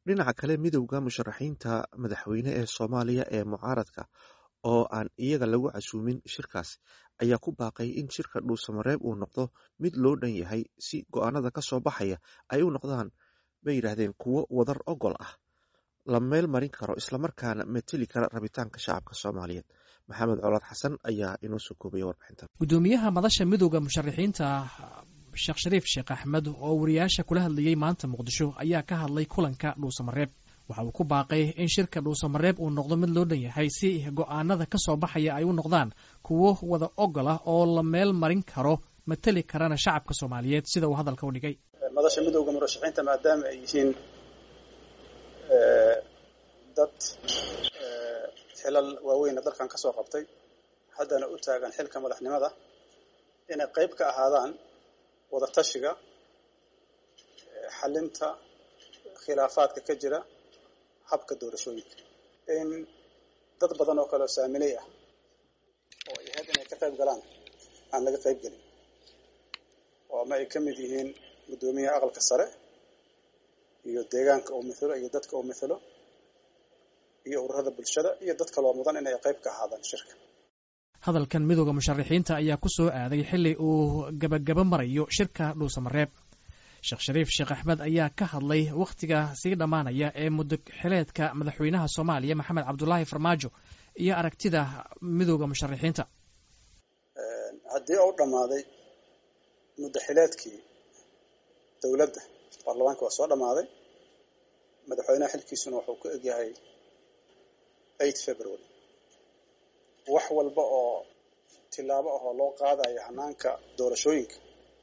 dhinaca kale midowda musharaxiinta madaxweyne ee soomaaliya ee mucaaradka oo aan iyaga lagu casuumin shirkaas ayaa ku baaqay in shirka dhuusamareeb uu noqdo mid loo dhan yahay si go-aanada ka soo baxaya ay u noqdaan bay yidhaahdeen kuwo wadar ogol ah la meel marin karo islamarkaana mateli kara rabitaanka shacabka soomaaliyeed maxamed colaad xasan ayaa inoo soo koobaya warbixintan gudoomiyaha madasha midowda musharaxiinta sheekh shariif sheekh axmed oo wariyaasha kula hadlayey maanta muqdisho ayaa ka hadlay kulanka dhuusamareeb waxa uu ku baaqay in shirka dhuusamareeb uu noqdo mid loo dhan yahay si go-aanada ka soo baxaya ay u noqdaan kuwo wada ogol ah oo la meel marin karo mateli karana shacabka soomaaliyeed sida uu hadalka u dhigay madasha midowda murashaxiinta maadaama ay yihiin dad xilal waaweyna dalkan ka soo qabtay haddana u taagan xilka madaxnimada inay qayb ka ahaadaan wada tashiga xalinta khilaafaadka ka jira habka doorashooyinka in dad badan oo kale oo saamiley ah oo ay ahayd inay ka qayb galaan aan laga qayb gelin oo ama ay ka mid yihiin guddoomiyaha aqalka sare iyo deegaanka uu mithelo iyo dadka uu mithelo iyo ururada bulshada iyo dad kaloo mudan inay qayb ka ahaadaan shirka hadalkan midowda musharaxiinta ayaa ku soo aaday xilli uu gabagaba marayo shirka dhuusamareeb sheekh shariif sheekh axmed ayaa ka hadlay wakhtiga sii dhammaanaya ee muddo xileedka madaxweynaha soomaaliya maxamed cabdulaahi farmaajo iyo aragtida midowda musharaxiinta haddii uu dhammaaday muddo xileedkii dowladda baarlamaanka waa soo dhammaaday madaxweynaha xilkiisuna wuxuu ku egyahay eight february wax walba oo tillaabo ahoo loo qaadayo hanaanka doorashooyinka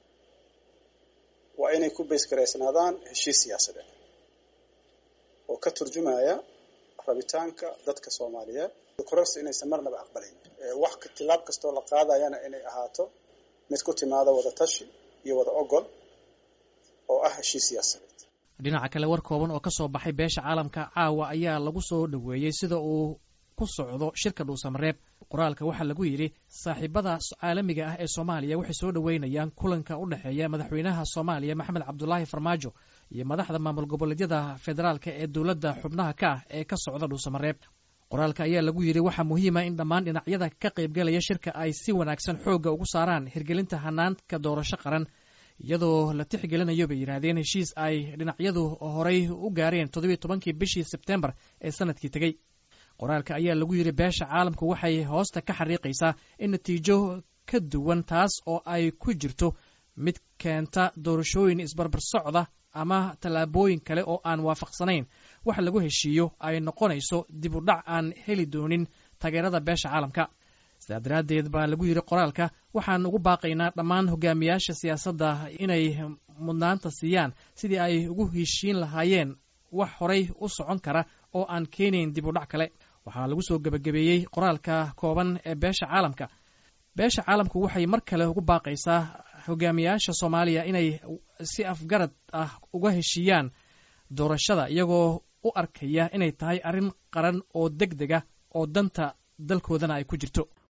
waa inay ku baysgaraysnaadaan heshiis siyaasadeed oo ka turjumaya rabitaanka dadka soomaaliyeed kororsi inaysan marnaba aqbalayn wax tillaab kastoo la qaadayana inay ahaato mid ku timaada wada tashi iyo wada ogol oo ah heshiis siyaasadeed dhinaca kale war kooban oo ka soo baxay beesha caalamka caawa ayaa lagu soo dhoweeyey sida uu ku socdo shirka dhuusamareeb qoraalka waxaa lagu yidhi saaxiibada caalamiga ah ee soomaaliya waxay soo dhoweynayaan kulanka u dhexeeya madaxweynaha soomaaliya maxamed cabdulaahi farmaajo iyo madaxda maamul goboleedyada federaalka ee dowladda xubnaha ka ah ee ka socda dhuusamareeb qoraalka ayaa lagu yidhi waxaa muhiima in dhammaan dhinacyada ka qaybgalaya shirka ay si wanaagsan xoogga ugu saaraan hirgelinta hanaanka doorasho qaran iyadoo la tixgelinayo bay yidhaahdeen heshiis ay dhinacyadu horay u gaareen toddobiiy tobankii bishii sebtembar ee sanadkii tegey qoraalka ayaa lagu yidhi beesha caalamku waxay hoosta ka xariiqaysaa in natiijo ka duwan taas oo ay ku jirto mid keenta doorashooyin isbarbar socda ama tallaabooyin kale oo aan waafaqsanayn wax lagu heshiiyo ay noqonayso dib u dhac aan heli doonin taageerada beesha caalamka sidaa daraaddeed baa lagu yidhi qoraalka waxaan ugu baaqaynaa dhammaan hogaamiyaasha siyaasadda inay mudnaanta siiyaan sidii ay ugu heshiin lahaayeen wax horay u socon kara oo aan keenayn dib u dhac kale waxaa lagu soo gebagabeeyey qoraalka kooban ee beesha caalamka beesha caalamku waxay mar kale ugu baaqaysaa hogaamiyaasha soomaaliya inay si afgarad ah uga heshiiyaan doorashada iyagoo u arkaya inay tahay arrin qaran oo deg deg ah oo danta dalkoodana ay ku jirto